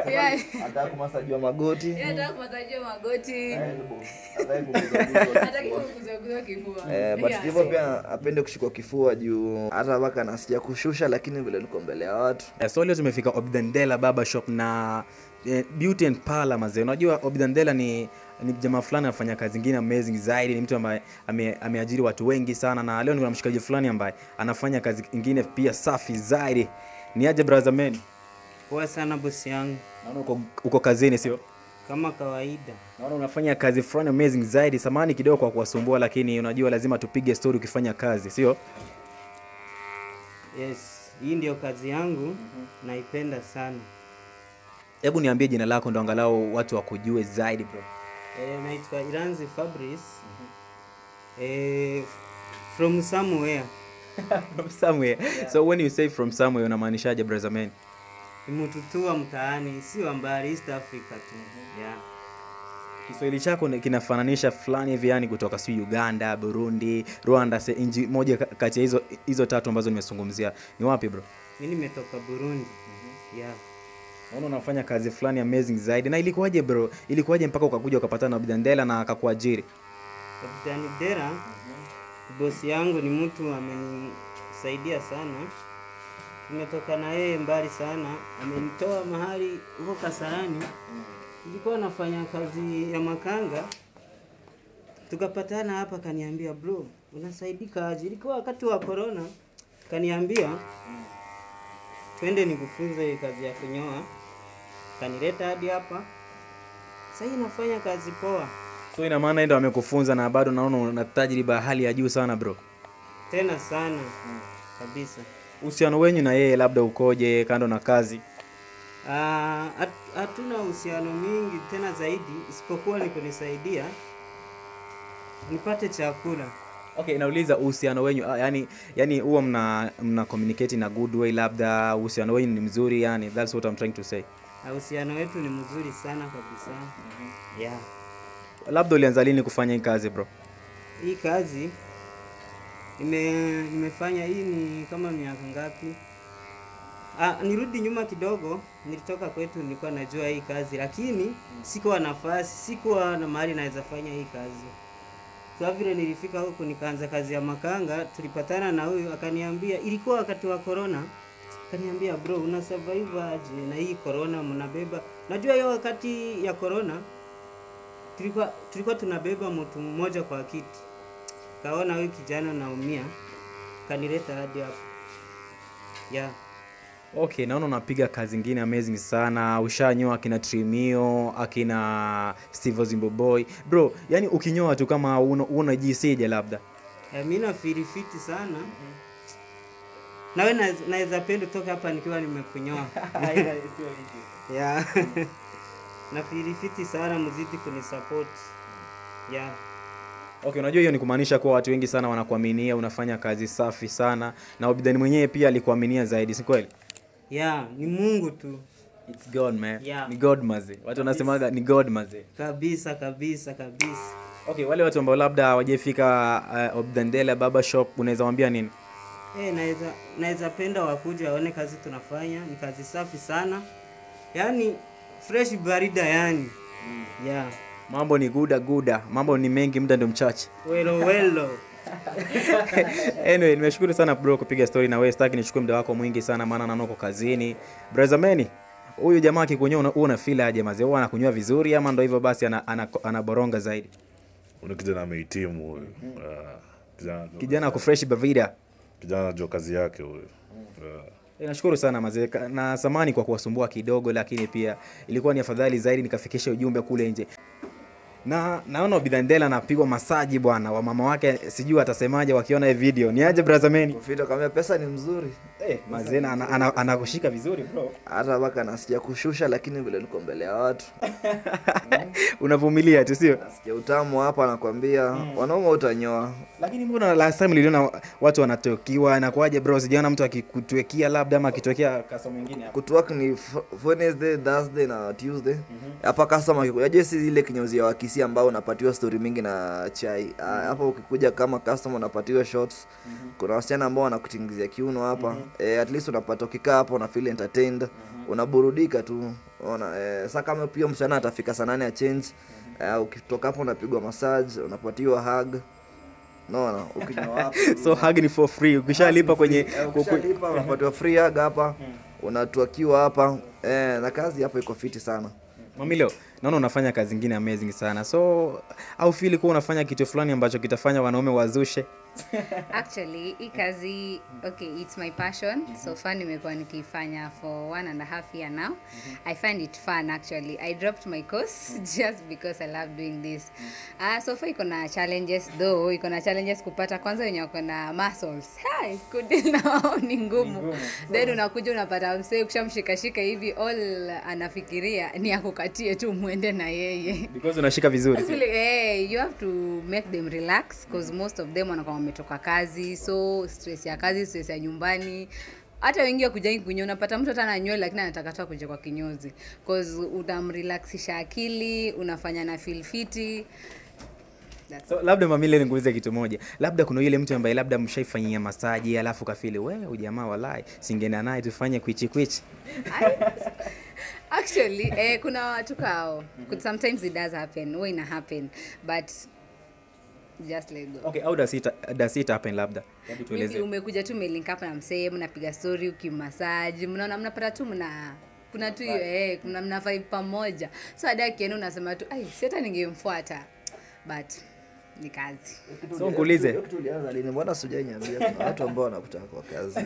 Yeah. Anataka kumasajiwa magoti. Yeye anataka kumatajia magoti. elbow. Hataki kuguzwa-guzwa Hataki kifua. kuguzaguza kifua. Eh, but Yeah. hivyo pia apende kushikwa kifua juu hata mpaka nasija kushusha, lakini vile niko mbele ya watu Eh, so leo tumefika Obdandela Barber Shop na eh, Beauty and Parlor mazee. Unajua Obdandela ni ni jamaa fulani anafanya kazi ingine amazing zaidi, ni mtu ambaye ame, ameajiri watu wengi sana, na leo niko na mshikaji fulani ambaye anafanya kazi ingine pia safi zaidi. Ni aje brother man? Poa sana bosi yangu, Naona uko, uko kazini sio? kama kawaida. Naona unafanya kazi fulani amazing zaidi. Samani kidogo kwa kuwasumbua, lakini unajua lazima tupige story ukifanya kazi, sio? Yes, hii ndio kazi yangu, naipenda sana. Hebu niambie jina lako ndo angalau watu wakujue zaidi bro. E, naitwa Iranzi Fabrice e, from somewhere from somewhere. So when you say from somewhere unamaanishaje brother man? imututua mtaani, sio mbali, East Africa tu yeah. Kiswahili chako ni- kinafananisha fulani hivi yani kutoka si Uganda, Burundi, Rwanda, se inji moja ka- kati ya hizo hizo tatu ambazo nimezungumzia. Ni wapi bro? Mi nimetoka Burundi yeah. Naona unafanya kazi fulani amazing zaidi. Na ilikuwaje bro? Ilikuwaje mpaka ukakuja ukapatana na Bidandela na akakuajiri? Kapitani Dera bosi yangu ni mtu amenisaidia sana, tumetoka na yeye mbali sana, amenitoa mahali huko Kasarani, nilikuwa nafanya kazi ya makanga, tukapatana hapa, kaniambia bro, unasaidika aje? Ilikuwa wakati wa corona, kaniambia twende nikufunze kazi ya kunyoa, kanileta hadi hapa, sasa hii nafanya kazi poa So ina maana yeye ndo amekufunza na bado naona una tajriba ya hali ya juu sana bro. tena sana kabisa. Uhusiano wenyu na yeye labda ukoje kando na kazi? Ah, hat- hatuna uhusiano mingi tena zaidi, isipokuwa ni kunisaidia nipate chakula. Okay, nauliza uhusiano wenyu ah, yani yani huwa mna mna communicate na good way labda uhusiano wenyu ni mzuri yani that's what I'm trying to say. Na uhusiano wetu ni mzuri sana kabisa. Yeah. Labda ulianza lini kufanya hii kazi bro? Hii kazi nime, nimefanya hii ni kama miaka ngapi? Ah, nirudi nyuma kidogo, nilitoka kwetu nilikuwa najua hii kazi, lakini sikuwa nafasi, sikuwa na mahali naweza fanya hii kazi. Sasa vile nilifika huku nikaanza kazi ya makanga, tulipatana na huyu akaniambia, ilikuwa wakati wa corona, akaniambia bro, una survive aje na hii corona mnabeba? Najua hiyo wakati ya corona tulikuwa tulikuwa tunabeba mtu mmoja kwa kiti. Kaona huyu kijana naumia, kanileta hadi hapo. Yeah. Okay, naona unapiga kazi ingine amazing sana. Ushanyoa akina Trimio, akina Steve Zimboboy. Bro, yani ukinyoa tu kama una, unajisije labda. Eh, mi nafeel fiti sana. Nawe naweza- naweza penda toka hapa nikiwa nimekunyoa. yeah. nafeel fiti sana, mzidi kunisupport. Yeah. Okay, unajua hiyo ni kumaanisha kuwa watu wengi sana wanakuaminia, unafanya kazi safi sana na Obidani mwenyewe pia alikuaminia zaidi, si kweli? Yeah, ni Mungu tu. It's God man. Yeah. Ni God maze. Watu wanasemaga ni God maze. Kabisa kabisa kabisa. Okay, wale watu ambao labda hawajafika uh, Obdandela Barber Shop unaweza waambia nini? Eh, naweza naweza penda wakuja waone kazi tunafanya, ni kazi safi sana. Yaani fresh barida yani. Yeah. Mambo ni guda guda, mambo ni mengi, muda ndio mchache. Welo welo. anyway, nimeshukuru sana bro kupiga story na wewe. Sitaki nichukue muda wako mwingi sana, maana naona uko kazini. Brother Manny, huyu jamaa akikunyoa una, una feel aje mazee? Huwa anakunyoa vizuri ama ndo hivyo basi ana, ana, anaboronga zaidi? Huyu kijana amehitimu huyu. Ah, kijana Kijana ako fresh bavida. kijana anajua kazi yake huyu. Ah. E, nashukuru sana mazee Ka- na samani kwa kuwasumbua kidogo, lakini pia ilikuwa ni afadhali zaidi nikafikisha ujumbe kule nje. Na naona Bidhandela anapigwa masaji bwana, wa mama wake sijui atasemaje wakiona hii video. Ni aje brother Manny? Kufita kama pesa ni mzuri. Eh, mazee na ana- ana- anakushika vizuri bro. Hata mpaka nasija kushusha, lakini vile niko mbele ya watu Unavumilia tu sio? nasikia utamu hapa, nakwambia wanaume utanyoa. Lakini mbona last time niliona watu wanatokiwa, inakuwaje bro? Sijaona mtu akikutwekea labda ama akitwekea kasa mwingine hapo. Kutwork ni f- Wednesday, Thursday na Tuesday. Hapa customer akikuja, je, si ile kinyozi ya wakisi ambao unapatiwa story mingi na chai. Ah, Hapa ukikuja kama customer unapatiwa shots. Kuna wasichana ambao wanakutingizia kiuno hapa. Eh, at least unapata ukikaa hapo una feel entertained. unaburudika tu ona eh, sa kama pia msichana atafika saa nane ya change eh, ukitoka hapo unapigwa massage unapatiwa hug naona ukinywa hapo so hug ni for free ukishalipa kwenye Eh, ukishalipa unapatiwa free hug hapa unatuakiwa hapa eh, na kazi hapo iko fiti sana mamilo naona unafanya kazi ingine amazing sana so au fili kuwa unafanya kitu fulani ambacho kitafanya wanaume wazushe actually hii kazi okay it's my passion so far nimekuwa nikiifanya for one and a half year now i find it fun actually i dropped my course just because i love doing this uh, so far iko na challenges though iko na challenges kupata kwanza wenye wako na muscles Hai, kudili na wao ni ngumu then unakuja unapata msee ukishamshikashika hivi all anafikiria ni akukatie tu mwende na yeye because unashika vizuri Actually, eh, you have to make them relax because most of them wanakuwa wametoka kazi so stress ya kazi stress ya nyumbani hata wengi wakujai kunyoa unapata mtu hata na nywele lakini anataka tu kuja kwa kinyozi cause utamrelaxisha akili unafanya na feel fiti That's so labda mamile nikuulize kitu moja labda kuna yule mtu ambaye labda mshaifanyia masaji alafu kafili we ujamaa walai singeenda naye tufanye kwichi kwichi actually eh, kuna watu kao sometimes it does happen huwa ina happen but just let go okay how does it, does it happen labda Hebu Maybe tueleze umekuja tu melink up na msee mnapiga story ukimasaji mnaona mnapata tu mna kuna tu hiyo eh, kuna mna vibe pamoja so hadi akienda unasema tu ai si hata ningemfuata but ni kazi so nkuulize Hiyo kitu ulianza lini mbona sijainyambia kuna watu ambao wanakutaka kwa kazi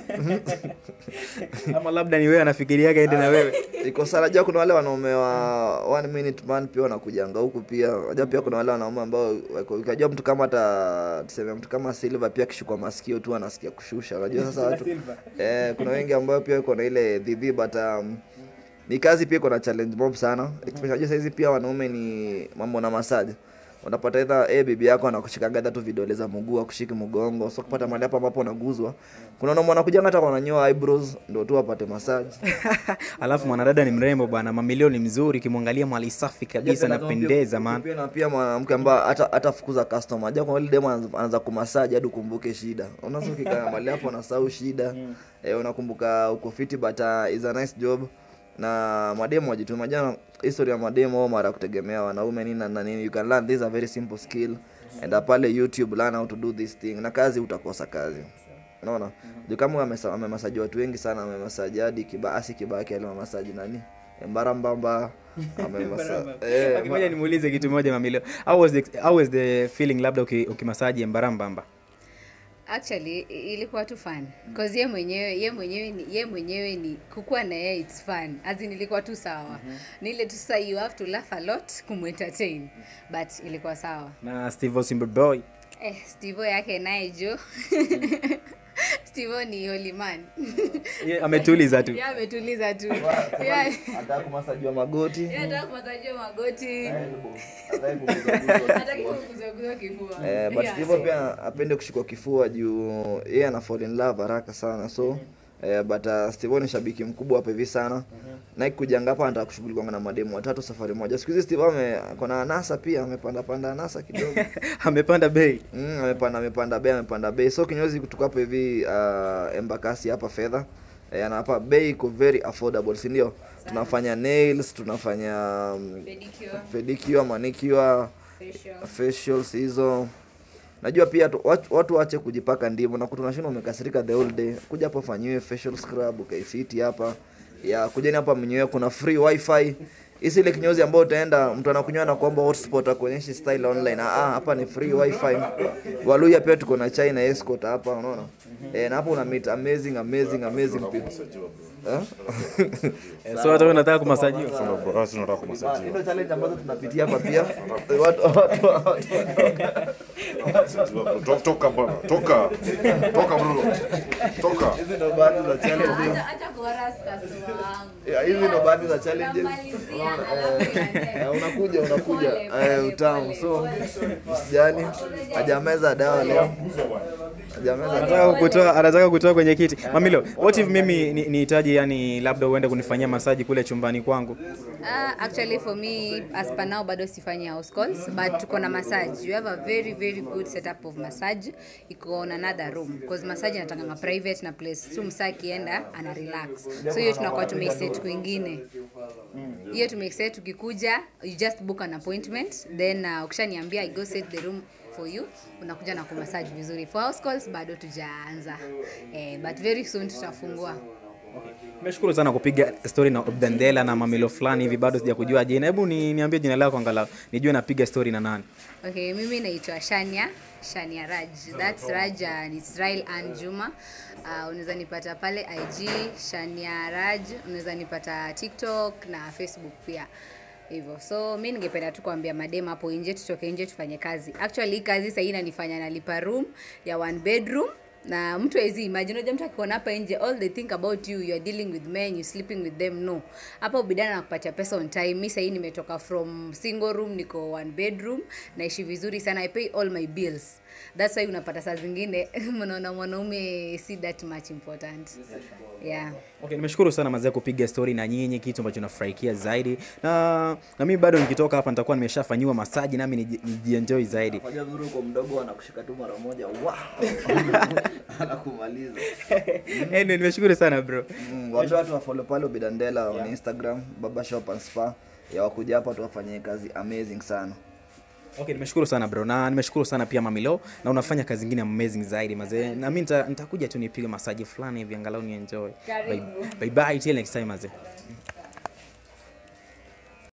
ama labda ni wewe anafikiriaga ende na wewe iko sana najua kuna wale wanaume wa one minute man pia wanakujanga huku pia najua pia kuna wale wanaume ambao wako- ukajua mtu kama hata tuseme mtu kama silver pia akishukwa masikio tu anasikia kushusha unajua sasa watu eh, kuna wengi ambao pia iko na ile dhidhi but um, ni kazi pia iko na challenge mob sana especially unajua saizi pia wanaume ni mambo na masaji unapata idha eh, bibi yako anakushikaga hata tu vidole za mguu akushiki mgongo so kupata mahali hapo ambapo unaguzwa kuna wanaume wanakujanga hata wananyoa eyebrows ndio tu apate massage alafu mwanadada ni mrembo bwana mamilioni mzuri ukimwangalia mali safi kabisa napendeza man pia na pia mwanamke ambaye hata hata fukuza customer aja kwa ile demo anaanza- anaanza kumasaji hadi ukumbuke shida unaweza ukikaa mahali hapo unasahau shida eh, unakumbuka uko fiti but uh, is a nice job na mademo wajituma jana history ya mademo mara kutegemea wanaume nini na nini you can learn this is a very simple skill and uh, pale youtube learn how to do this thing na kazi utakosa kazi unaona juu kama amesa- amemasaji watu wengi sana amemasaji hadi kibaasi kibaki alimamasaji nani mbarambamba amemasa eh, Okay, ngoja nimuulize kitu moja mamilio how was the, how was the feeling labda uki- ukimasaji mbarambamba actually i- ilikuwa tu fun cause ye mwenyewe ye mwenyewe ni ye mwenyewe ni kukuwa na yeye it's fun as in ilikuwa tu sawa ni ile tu sasa you have to laugh a lot kumentertain but ilikuwa sawa na steve Osimboy eh stivo yake naye jo stivo ni holy man Ye, ametuliza tu Yeye ametuliza tu Yeah. hata kumasajiwa magoti Yeye anataka kumatajia magoti hataki kuguzwa. hataki kuguzaguza kifua Eh, but Yeah. Steve pia apende kushikwa kifua juu yeye ana fall in love haraka sana so eh, but uh, Steve ni shabiki mkubwa hapa hivi sana na kujanga hapa anataka kushughulika na mademu watatu safari moja siku hizi Steve ame kona anasa pia amepanda panda anasa kidogo amepanda bei mm, amepanda amepanda bei amepanda bei so kinyozi kutoka hapa hivi uh, embakasi hapa fedha eh, na hapa bei iko very affordable si ndio tunafanya nails tunafanya um, Pedicure, pedicure manicure facial. facials hizo najua pia tu, watu, watu wache kujipaka ndimu na kutunashinda umekasirika the whole day kuja hapa fanyiwe facial scrub ukaifiti hapa ya kujeni hapa mnyewe kuna free wifi hisi ile kinyozi ambayo utaenda mtu anakunywa na kuomba hotspot akuonyeshi style online ah ah, hapa ni free wifi waluya pia tuko na china escort hapa unaona eh na hapo una meet amazing amazing amazing people eh Eh, so hata wewe unataka kumasajiwa Basi tunataka Ah, kumasajiwa. ndio challenge ambazo tunapitia hapa pia watu watu watu To- Toka bwana, toka. Toka bro. Toka. hizi ndo baadhi za challenges Acha- acha kuharass customer wangu. Yeah, hizi ndo baadhi za challenges Unamalizia, alafu inaenda. Eh, unakuja unakuja Pole, eh, pole, utamu pole, so pole. usijali hajameza dawa leo Jameza anataka kutoa anataka kutoa kwenye kiti mamilo what if mimi ni- nihitaji yani labda uende kunifanyia masaji kule chumbani kwangu Uh, actually for me as per now bado sifanyi house calls but tuko na massage you have a very very good setup of massage iko on another room because massage inatanganga private na place tu msaa akienda ana relax so hiyo tunakuwa tumeiset kwingine hiyo tumeiset ukikuja you just book an appointment then uh, ukishaniambia i go set the room for you unakuja na kumassage vizuri for house calls bado tujaanza eh, but very soon tutafungua nimeshukuru sana kupiga story na obdandela na mamilo fulani hivi bado sija kujua jina hebu ni, niambie jina lako angalau nijue napiga story na nani Okay, mimi naitwa Shania Shania Raj. That's Raj and Israel and Juma. Uh, unaweza nipata pale IG Shania Raj, unaweza nipata TikTok na Facebook pia hivyo. So mi ningependa tu kuambia madem hapo nje, tutoke nje tufanye kazi. Actually hii kazi sahii inanifanya nalipa room ya one bedroom na mtu hawezi imagine unajua mtu akiona hapa nje all they think about you you are dealing with men you sleeping with them no hapa ubidana na kupatia pesa on time mi sahii nimetoka from single room niko one bedroom naishi vizuri sana i pay all my bills that's why unapata saa zingine mnaona mwanaume si that much important yeah okay nimeshukuru sana mazee kupiga story na nyinyi kitu ambacho nafurahikia zaidi na na mimi bado nikitoka hapa nitakuwa nimeshafanyiwa masaji nami niji- nijienjoy zaidi fanya vizuri uko mdogo anakushika tu mara moja wow. anakumaliza anyway, nimeshukuru sana bro Mm, waambie watu wafollow pale ubidandela on instagram baba shop and spa ya wakuja hapa tuwafanyie kazi amazing sana okay nimeshukuru sana bro na nimeshukuru sana pia mamilo na unafanya kazi ingine amazing zaidi mazee na mi nita- nitakuja tu nipige masaji fulani hivi angalau ni enjoy bye, bye bye till next time mazee